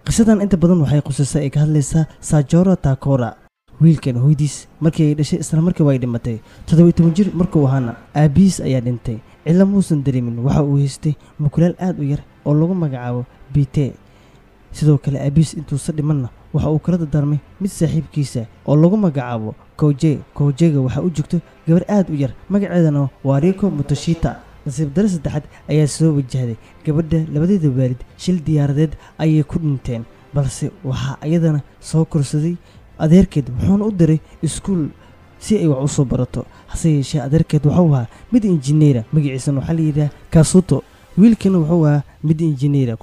qisadan inta badan waxay qusaysaa ay ka hadlaysaa sajora takora wiilkan hooydiis markii ay dhashay isla markiiba ay dhimatay toddoba iyo toban jir markuu ahaana aabihiis ayaa dhintay cidla muusan dareemin waxa uu haystay mukulaal aad u yar oo lagu magacaabo bite sidoo kale aabihiis intuusa dhimanna waxa uu kala dardaarmay mid saaxiibkiisa oo lagu magacaabo koje kojega waxaa u joogto gabar aad u yar magaceedana waa riko motoshita nasiib dare saddexaad ayaa soo wajahday gabadha labadeeda waalid shil diyaaradeed ayay ku dhinteen balse waxaa iyadana soo korsaday adeerkeed wuxuuna u diray iskuul si ay wax u soo barato hase yeeshee adeerkeed wuxuu ahaa mid injineera magaciisana waxaa layidhaha kasuto wiilkana wuxuu ahaa mid injineera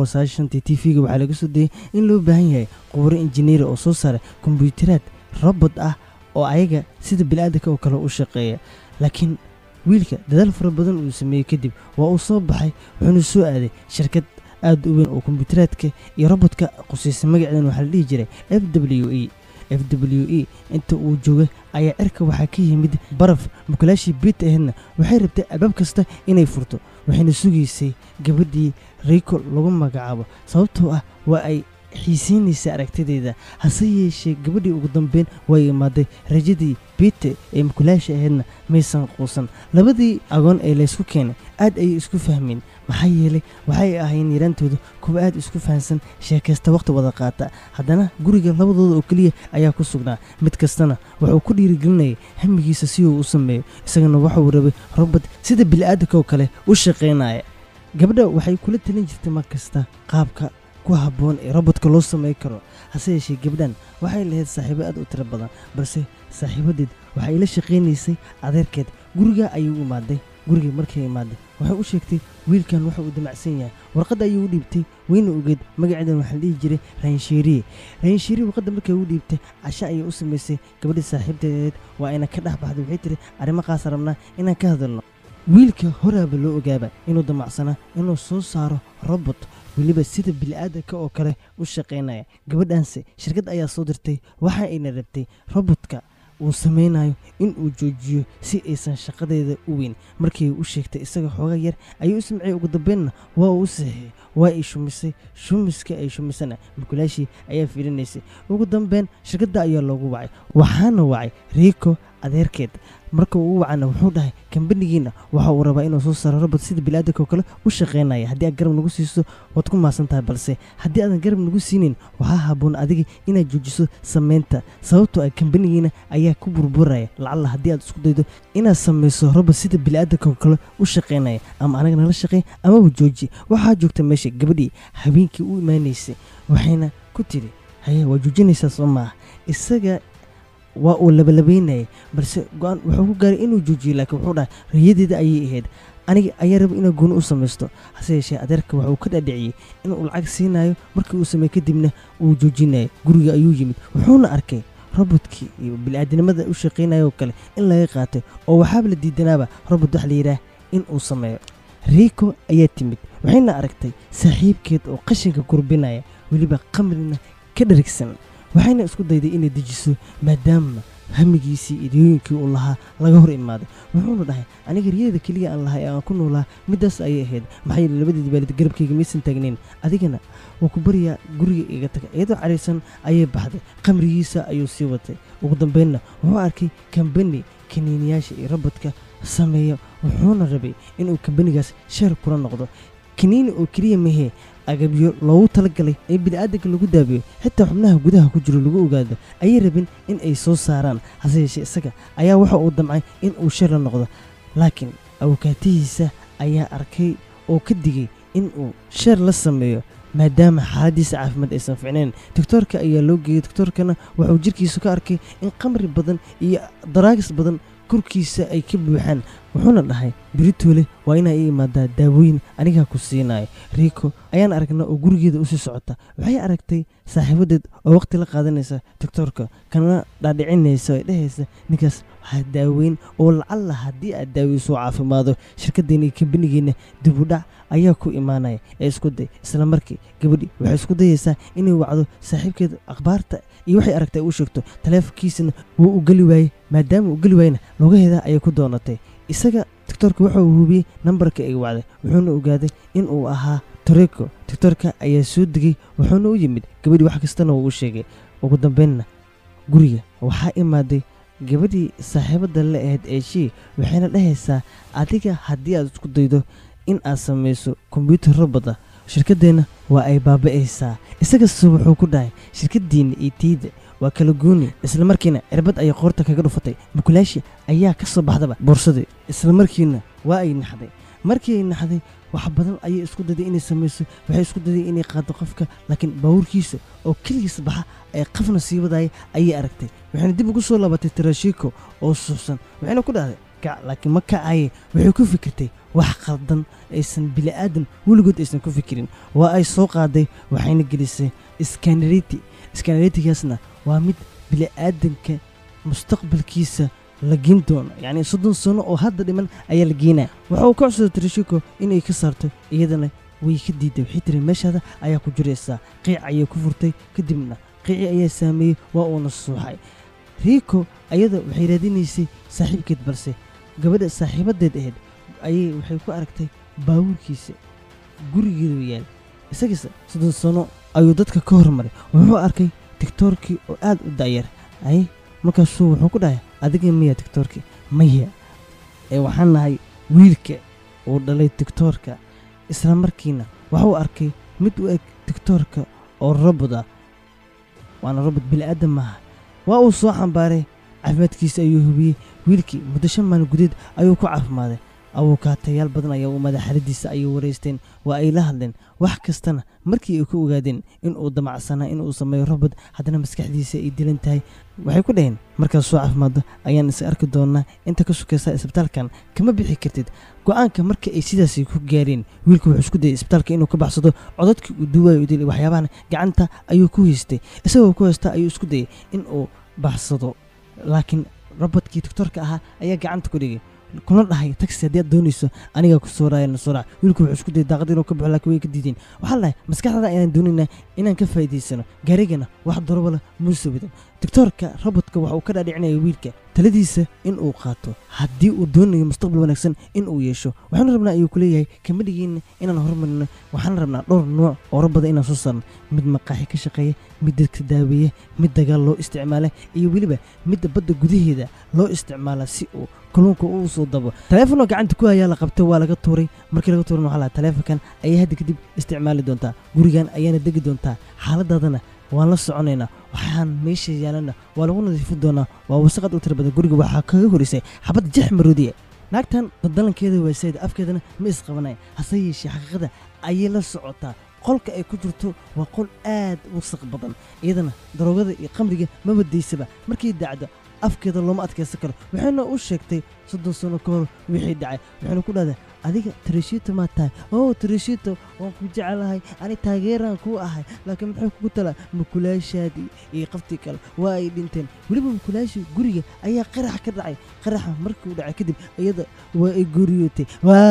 t v-ga waxaa laga soo dayay in loo baahan yahay quburo injineera oo soo saara kombiyuutaraad robot ah oo ayaga sida biniaadanka oo kale u shaqeeya laakiin wiilka dadaal fara badan uu sameeyey kadib waa uu soo baxay wuxuuna soo aaday shirkad aad u weyn oo kombiyuutaraadka iyo robotka qusaysa magaceedan waxaa la dhihi jiray f w e f w e inta uu joogay ayaa cirka waxaa ka yimid baraf mukulaashii biit aheedna waxay rabtay albaab kasta inay furto waxayna sugaysay gabadhii riko lagu magacaabo sababtoo ah waa ay xiisiinaysa aragtideeda hase yeeshee gabadhii ugu dambeyn way imaaday rajadii biite ee mukulaasha aheedna maysan quusan labadii agoon ee laysku keenay aad ayay isku fahmeen maxaa yeelay waxay ahayn yaraantooda kuwa aad isku fahansan sheekaysta wakhti wada qaata haddana guriga labadooda oo keliya ayaa ku sugnaa mid kastana wuxuu ku dhiirigelinayay hamigiisa si uu u sameeyo isagana waxuu rabay robot sida bili'aadanka oo kale u shaqaynaya gabadha waxay kula talin jirtay mar kasta qaabka ku habboon ee robotka loo samay karo hase yeeshee gabdhan waxay lahayd saaxiibo aad u tiro badan balse saaxiibadeed waxay la shaqaynaysay adeerkeed guriga ayay u imaaday gurigii markay imaaday waxay u sheegtay wiilkan waxa uu damacsan yahay warqadda ayuu u dhiibtay weyna ogeed magaceedan waxaa la dhihi jiray raanshiiriye raanshiiriye warqadda markay u dhiibtay casho ayay u samaysay gabadhii saaxiibteedeed waa ayna ka dhex baxday waxay tiri arrimo qaas rabnaa inaan ka hadalno wiilka horaaba loo ogaaba inuu damacsanaa inuu soo saaro robot weliba sida bili'aadanka oo kale u shaqaynaya gabadhaanse shirkad ayaa soo dirtay waxa ayna rabtay robotka uu samaynayo in uu joojiyo si aysan shaqadeeda u weyn markii u sheegtay isaga xooga yar ayuu u samciyey ugu dambeynna waa uu u saxiixay waa ay shumisay shumiska ay shumisana mukulaashii ayaa fiilinaysay ugu dambeyn shirkadda ayaa loogu wacay waxaana wacay riiko adeerkeed marka uu u wacana wuxuu dhahay kambanigiina waxa uu rabaa inuu soo saaro robot sida biliaadanka oo kale u shaqaynaya haddii aad garab nagu siiso waad ku maasan tahay balse haddii aadan garab nagu siinin waxaa habboon adiga inaad joojiso samaynta sababtoo ah kambanigiina ayaa ku burburaya lacalla haddii aad isku daydo inaad samayso robot sida biliaadanka oo kale u shaqaynaya ama anaga nala shaqeey amaba jooji waxaa joogta meesha gabadhii habeenkii u imaanaysay waxayna ku tiri haye waa joojinaysaa soo maaha isaga waa uu labalabaynayay balse go-aan wuxuu ku gaaray inuu joojiyo laakiin wuxuu dhahay riyadeeda ayay ahayd aniga ayaa raba inaa gooni u samaysto hase yeeshee adeerka waxa uu ka dhaadhiciyey inuu lacag siinayo markii uu sameey kadibna uu joojinayo guriga ayuu yimid wuxuuna arkay robotkii iyo bili-aadinimada u shaqaynaya oo kale in laga qaatay oo waxaaba la diidanaaba robot wax la yidhaah in uu sameeyo riiko ayaa timid waxayna aragtay saaxiibkeed oo qashinka gurbinaya weliba qamrina ka dharigsan waxayna isku dayday inay dejiso maadaama hamigiisii idiyooyinkii uu lahaa laga hor imaaday wuxuuna dhahay aniga riyada keliya aan lahay ee aan ku noolaa middaas ayay ahayd maxaa yeele labadeedi baalid garabkayga maysan taagnayn adigana wuu ku baryaa guriga iga taga iyadoo caraysan ayay baxday qamrigiisa ayuu sii watay ugu dambeynna wuxuu arkay kambani kaniiniyaasha iyo robodka sameeya wuxuuna rabay inuu kambanigaas sheer kula noqdo kaniini oo keliya mahee agabyo loogu talagalay ee bini'aadanka lagu daabiyo xitaa xubnaha gudaha ku jiro lagu ogaado ayay rabin in ay soo saaraan hase yeeshee isaga ayaa waxa uu damcay in uu sheer la noqdo laakiin awkaatihiisa ayaa arkay oo ka digay in uu sheer la sameeyo maadaama xaaladiisa caafimaad aysan ficnayn doctoorka ayaa loo geeyey doctoorkana wuxuu jirkiisa ka arkay in qamri badan iyo daraagis badan korkiisa ay ka buuxaan wuxuuna dhahay beritoole waa inaa ii imaadaa daawooyin anigaa ku siinayo riiko ayaan aragnaa oo gurigeeda usii socota waxay aragtay saaxiibadeed oo waqti la qaadanaysa doctoorka kana dhaadhicinaysa ee dhehaysa ninkaas waxaa daaweyn oo lacalla haddii aad daaweyso caafimaado shirkaddeena iyo kambanigeena dibudhac ayaa ku imaanaya ee isku day isla markii gabadhi waxay isku dayaysaa inay wacdo saaxiibkeeda akhbaarta iyo waxay aragtay u sheegto taleefonkiisana wuu u geli waayey maadaama uu geli waayena lugaheeda ayay ku doonatay isaga doctoorka wuxuu hubiyey nambarka ay wacday wuxuuna ogaaday in uu ahaa toreko tictorka ayaa soo degay wuxuuna u yimid gabadhii wax kastana uu u sheegay ugu dambeynna guriga waxaa imaaday gabadhii saaxiibadda la ahayd ee shii waxayna dhahaysaa adiga haddii aad isku daydo in aad samayso kombyuutar robota shirkaddeenna waa ay baaba'aysaa isagase wuxuu ku dhahay shirkaddiinna iyo tiida waa kala gooni isla markiina cirbad ayay qoorta kaga dhufatay mukulaashi ayaa ka soo baxdaba boorsadii isla markiina waa ay naxday markii ay naxday wax badan ayay isku dayday inay samayso waxay isku dayday inay qaado qofka laakiin baawurkiisa oo keligiis baxa ee qafna sii wadaya ayay aragtay waxayna dib ugu soo laabatay tarashiko oo suuxsan waxayna ku dhahday kac laakiin ma kacaye waxay ku fikirtay wax qaldan aysan bili'aadan weligood aysan ku fikirin waa ay soo qaaday waxayna gelisay skanariti skanaritigaasna waa mid bili'aadanka mustaqbalkiisa la geen doono yacni soddon sano oo hadda dhiman ayaa la geenaya waxa uu ka codsaday trishiko inay ka saarto iyadana way ka diiday waxay tiri meeshaada ayaa ku jiraysaa qiic ayay ku furtay kadibna qiici ayaa saameeyey waa uuna suuxay riiko ayada waxay raadinaysay saaxiibkeed balse gabadha saaxiibadeed ahayd ayay waxay ku aragtay baawurkiisa gurigeedu yaal isagiise soddon sano ayuu dadka ka hormaray wuxuu arkay tigtoorkii oo aad u da'yar ay markaasuu wuxuu ku dhahay adiga miya tigtoorkii maya ee waxaan nahay wiilka uu dhalay tigtoorka isla markiina waxuu arkay mid u eg tigtoorka oo robot ah waana robot bili'aadan maaha waa uu soo xambaaray caafimaadkiisa ayuu hubiyey wiilkii muddo shan maalin gudeed ayuu ku caafimaaday abuukaatayaal badan ayaa u madaxaladiisa ayay waraysteen waa ay la hadleen wax kastana markii ay ku ogaadeen inuu damacsanaa inuu sameeyo robot haddana maskaxdiisa ay dilan tahay waxay ku dhaheen markaad soo caafimaaddo ayaan is arki doonaa inta ka sukaysa isbitaalkan kama bixi kartid go-aanka marka ay sidaasi ku gaareen wiilku wuxuu isku dayay isbitaalka inuu ka baxsado codadkii uu duwaayo dilay waxyaabahana gacanta ayuu ku haystay isagoo ku haysta ayuu isku dayay inuu baxsado laakiin robotkii doctorka ahaa ayaa gacanta ku dhigay kuna dhahay taxi haddii aad doonayso anigaa ku soo raaya nasoo raac wiilku wuxuu isku dayay daaqad inuu ka baxo laakiin way ka diideen waxaa la dhahay maskaxdada ayaan doonaynaa inaan ka faa'iidaysano gaarigana wax darobala muuse wadan doctoorka robotka waxa uu ka dhaadhicinaya wiilka taladiisa in uu qaato haddii uu doonayo mustaqbal wanaagsan in uu yeesho waxaanu rabnaa ayuu ku leeyahay kama dhigeyna inaan horumarino waxaan rabnaa dhowr nooc oo rabada inaan soo saarno mid maqaaxi ka shaqeeya mid dadka daaweeya mid dagaal loo isticmaala iyo weliba midda badda gudaheeda loo isticmaala si uu kalluunka uu soo dabo taleefonoo gacanta ku hayaa la qabtay waa laga tuuray markii laga tuuran waxaa lahaa taleefonkan ayaa hadda kadib isticmaali doontaa gurigan ayaana degi doontaa xaaladaadana waan la soconaynaa waxaan meesha yaalana waa lagu nadiifin doonaa waa wasaqad u tira badan guriga waxaa kaga horisay xabad jex maroodiya naagtan badalankeeda waa sayd afkeedana ma isqabanaya hase yeeshee xaqiiqada ayay la socotaa qolka ay ku jirto waa qol aad wasaq badan iyadana daroogada iyo qamriga maba daysaba markay dacdo afkeeda looma adkaysan karo waxayna u sheegtay soddon sano ka hor wixii dhacay waxayna ku dhahday adiga tarishito maa tahay oo tarishito waan ku jecelahay ani taageeraan kuu ahay laakiin maxay kugu talaa mukulaashaadii iyo qaftii kale waa ay dhinteen weliba mukulaashii guriga ayaa qarax ka dhacay qaraxa markii uu dhacay kadib iyada waa ay guriyootay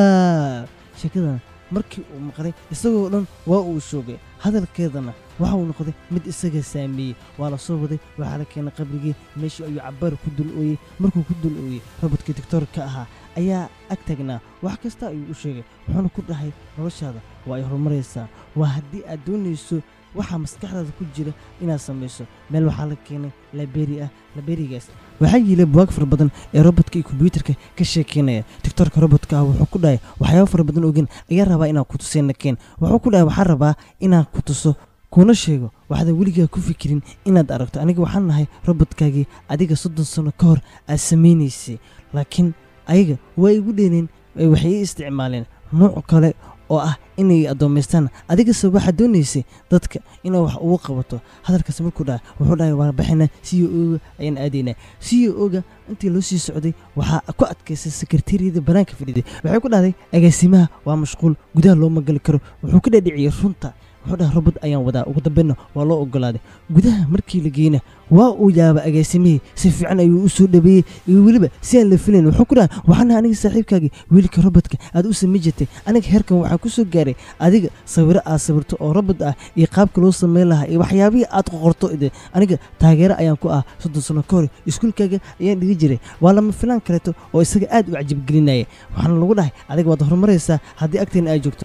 waa sheekadan markii uu maqlay isagoo dhan waa uu shoogay hadalkeedana waxa uu noqday mid isaga saameeyey waa la soo waday waxaa la keenay qabrigii meeshii ayuu cabbaar ku dul ooyey markuu ku dul ooyey robodkii doctoorka ahaa ayaa ag taagnaa wax kasta ayuu u sheegay wuxuuna ku dhahay noloshaada waa ay horumaraysaa waa haddii aad doonayso waxaa maskaxdaada ku jira inaad samayso meel waxaa la keenay laberi ah laberigaas waxaa yiilay buwaag fara badan ee robotka iyo kombyuutarka ka sheekeynaya doctorka robotka ah wuxuu ku dhahay waxyaabo fara badan ogen ayaa rabaa inaan ku tusayna keen wuxuu ku dhahay waxaa rabaa inaan ku tuso kuna sheego waxaadan weligaa ku fikirin inaad aragto aniga waxaan nahay robotkaagii adiga soddon sano ka hor aad samaynaysay laakiin ayaga waa igu dheeneen waxay ii isticmaaleen nooc kale oo ah inay addoomaystaan adigase waxaad doonaysay dadka inaa wax ugu qabato hadalkaas markuu dhaha wuxuu dhahay waa baxina c o oga ayaan aadaynaa c o oga intii loo sii socday waxaa ku adkaysay sekretariyada banaanka fadhiday waxay ku dhahday agaasimaha waa mashquul gudaha looma gali karo wuxuu ka dhadhiciyey runta wuxuu dhahay robot ayaan wadaa ugu dambeynna waa loo ogolaaday gudaha markii la geyna waa uu yaaba agaasimihii si fiican ayuu u soo dhabeeyey iyo weliba si aan la filayn wuxuu ku dhahay waxaana aniga saaxiibkaagii wiilka robotka aad u samay jirtay aniga heerkan waxaa ku soo gaaray adiga sawiro aad sawirto oo robot ah iyo qaabka loo sameyn lahaa iyo waxyaabihii aad qoqorto ide aniga taageero ayaan ku ah soddon sano ka hor iskuulkaaga ayaan dhigi jiray waa lama filaan kaleeto oo isaga aad u cajabgelinaya waxaana lagu dhahay adiga waad horumaraysaa haddii agteena aad joogto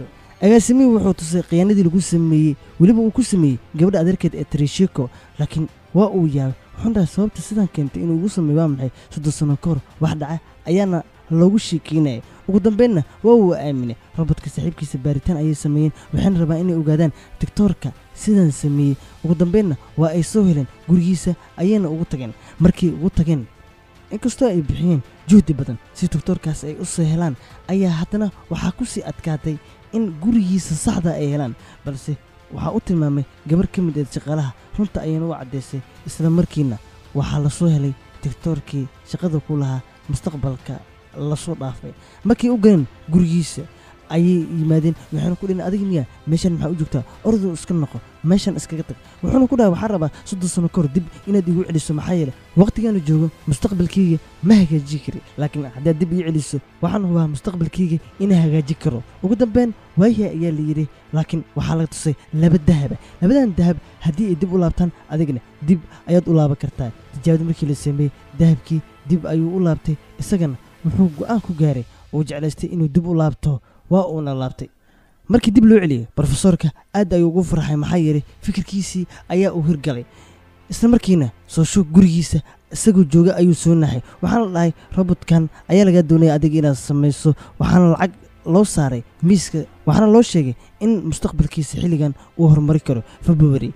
agaasimihii wuxuu tusay khiyaanadii lagu sameeyey weliba uu ku sameeyey gabadha adeerkeed ee trishiko laakiin waa uu yaabay wuxuun dhahay sababta sidan keentay inuu ugu sameeyo waa maxay soddon sano ka hor wax dhaca ayaana loogu sheekeynaya ugu dambeynna waa uu aaminay robodka saaxiibkiisa baaritaan ayay sameeyeen waxayna rabaan inay ogaadaan digtoorka sidan sameeyey ugu dambeynna waa ay soo heleen gurigiisa ayayna ugu tageen markay ugu tageen inkastoo ay bixiyeen juhdi badan si digtoorkaas ay u soo helaan ayaa haddana waxaa ku sii adkaatay in gurigiisa saxda ay helaan balse waxaa u tilmaamay gabar ka mid eed shaqaalaha runta ayayna u caddaysay isla markiina waxaa la soo helay digtoorkii shaqada ku lahaa mustaqbalka lasoo dhaafay markay u galeen gurigiisa ayay yimaadeen waxaana ku dhihin adiga miya meeshan maxaa u joogtaa orduu iska noqo meeshan iskaga tag wuxuuna ku dhahay waxaan rabaa soddon sano ka hor dib inaad igu celiso maxaa yeele waqtigaana joogo mustaqbalkayga ma hagaaji kari laakiin haddaad dib ii celiso waxaan hubaa mustaqbalkayga inaa hagaaji karo ugu dambeyn waayaha ayaa la yidhi laakiin waxaa laga tusay laba dahaba labadan dahab haddii ay dib u laabtaan adigna dib ayaad u laaban kartaa tijaabada markii la sameeyey dahabkii dib ayuu u laabtay isagana wuxuu go'aan ku gaaray uu jeclaystay inuu dib u laabto waa uuna laabtay markii dib loo celiyey brofesoorka aad ayuu ugu farxay maxaa yeelay fikirkiisii ayaa uu hirgalay isla markiina soo shoog gurigiisa isagoo jooga ayuu soo naxay waxaana la dhahay robotkan ayaa lagaa doonaya adiga inaad samayso waxaana lacag loo saaray miiska waxaana loo sheegay in mustaqbalkiisa xilligan uu horumari karo february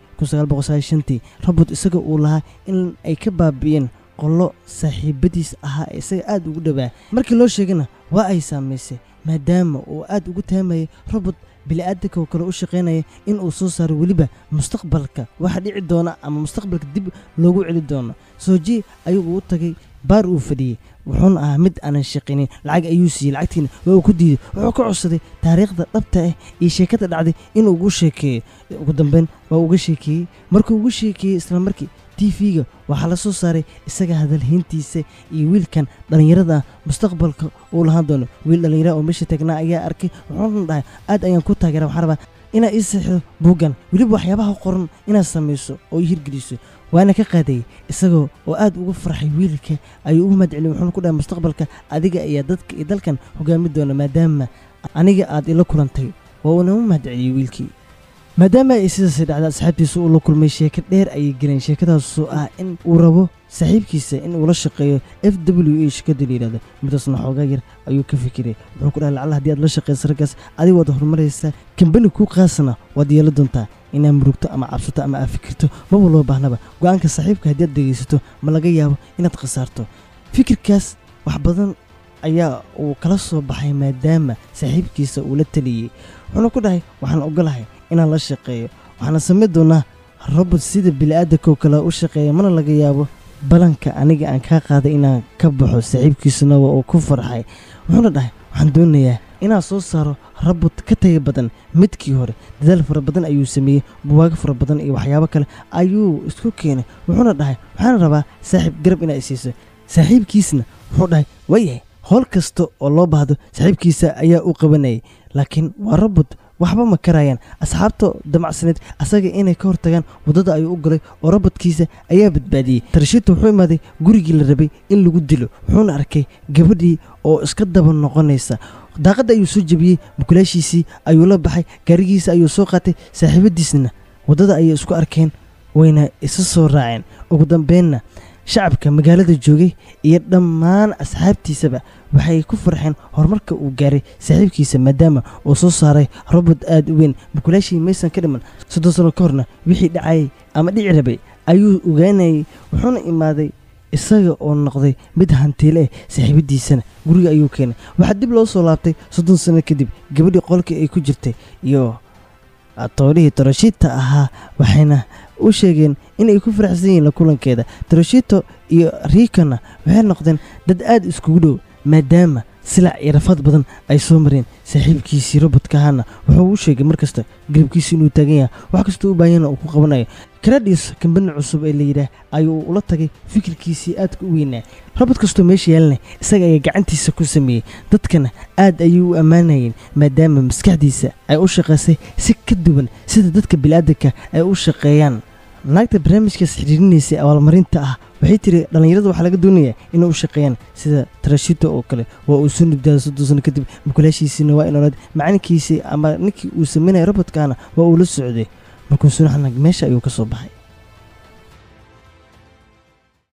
tii robot isaga uu lahaa in ay ka baabi'een qollo saaxiibadiis ahaa ee isaga aad ugu dhowaa markii loo sheegana waa ay saamaysay maadaama uu aad ugu taamayay robot bili-aadanka oo kale u shaqaynaya in uu soo saaro weliba mustaqbalka waxa dhici doona ama mustaqbalka dib loogu celi doono sooji ayuu u tagay baar uu fadhiyey wuxuuna ahaa mid aanan shaqaynin lacag ayuu siiyey lacagtiina waa uu ku diiday wuxuu ka codsaday taariikhda dhabta ah iyo sheekada dhacday inuu ugu sheekeeyo ugu dambeyn waa uga sheekeeyey markuu ugu sheekeeyey isla markii tv-ga waxaa la soo saaray isaga hadalhayntiisa iyo wiilkan dhallinyarada ah mustaqbalka uu lahaan doono wiil dhallinyara oo meesha taagnaa ayaa arkay wuxuuna dhahay aad ayaan ku taageera waxaan rabaa inaad ii saxiixdo buuggan weliba waxyaabaha qoran inaad samayso oo ii hirgeliso waana ka qaadayay isagoo oo aad ugu farxay wiilka ayuu ugu mahadceliyay wuxuuna ku dhahay mustaqbalka adiga ayaa dadka iyo dalkan hogaami doona maadaama aniga aad ila kulantay waa uuna u mahadceliyey wiilkii maadaama ay sidaasay dhacda asxaabtiisa uu la kulmay sheeko dheer ayay geleen sheekadaasoo ah in uu rabo saaxiibkiisa in uu la shaqeeyo f w a shirkada la yidhahdo midaasna xoogaa yar ayuu ka fikiray wuxuu ku dhahay lacala haddii aad la shaqeysa raggaas adiga waad horumaraysaa kambani kuu qaasana waad yeela doontaa inaad murugto ama cabsato ama aad fikirto maba loo baahnaba go-aanka saaxiibka haddii aad dhegaysato ma laga yaabo inaad khasaarto fikirkaas wax badan ayaa uu kala soo baxay maadaama saaxiibkiisa uu la taliyey wuxuuna ku dhahay waxaan ogolahay inaan la shaqeeyo waxaana samayn doonaa robot sida bili-aadanka oo kale u shaqeeya mana laga yaabo balanka aniga aan kaa qaaday inaan ka baxo saaxiibkiisuna waa uu ku farxay wuxuuna dhahay waxaan doonayaa inaan soo saaro robot ka taga badan midkii hore dadaal fara badan ayuu sameeyey buwaago fara badan iyo waxyaabo kale ayuu isku keenay wuxuuna dhahay waxaan rabaa saaxiib garab inaa isiiso saaxiibkiisna wuxuu dhahay waayahay howl kasta oo loo baahdo saaxiibkiisa ayaa u qabanayay laakiin waa robot waxba ma karayaan asxaabta damacsaneed asaga inay ka hortagaan waddada ayuu u galay oo robotkiisa ayaa badbaadiyey tarashita wuxuu imaaday gurigii la rabay in lagu dilo wuxuuna arkay gabadhii oo iska daba noqonaysa daaqadda ayuu soo jebiyey mukulaashiisii ayuu la baxay gaarigiisa ayuu soo qaatay saaxiibadiisna waddada ayay isku arkeen wayna isa soo raaceen ugu dambeynna shacabka magaalada joogay iyo dhammaan asxaabtiisaba waxay ku farxeen horumarka uu gaaray saaxiibkiisa maadaama uu soo saaray robot aad u weyn mukulaashii maysan ka dhiman soddon sano ka horna wixii dhacayay ama dhici rabay ayuu ogaanayay wuxuuna imaaday isaga oo noqday mid hantiile ah saaxiibadiisana guriga ayuu keenay waxaa dib loo soo laabtay soddon sano kadib gabadhii qolkii ay ku jirtay iyo toorihii toroshita ahaa waxayna u sheegeen inay ku faraxsan yihiin la kulankeeda toroshito iyo riikana waxay noqdeen dad aad iskugu dhow maadaama silac iyo rafaad badan ay soo mareen saaxiibkiisii robodka ahaana wuxuu u sheegay mar kasta garabkiisa inuu taagan yahay wax kastoo u baahanyana uu ku qabanayo karadhiis kambani cusub ee layidhaah ayuu ula tagay fikirkiisii aadka u weynaa robot kastoo meesha yeelanay isaga ayaa gacantiisa ku sameeyey dadkana aad ayay u ammaanayeen maadaama maskaxdiisa ay u shaqaysay si ka duwan sida dadka bilaadanka ay u shaqeeyaan naagta barnaamijkaas xidhiirinaysay abaalmarinta ah waxay tiri dhallinyarada waxaa laga doonayaa inay u shaqeeyaan sida tarashito oo kale waa uu soo nibdaada soddon sano kadib mukulaashiisiina waa inoolad macalinkiisii ama ninkii uu sameynaya robotkaana waa uu la socday markuu sunaxnag meesha ayuu ka soo baxay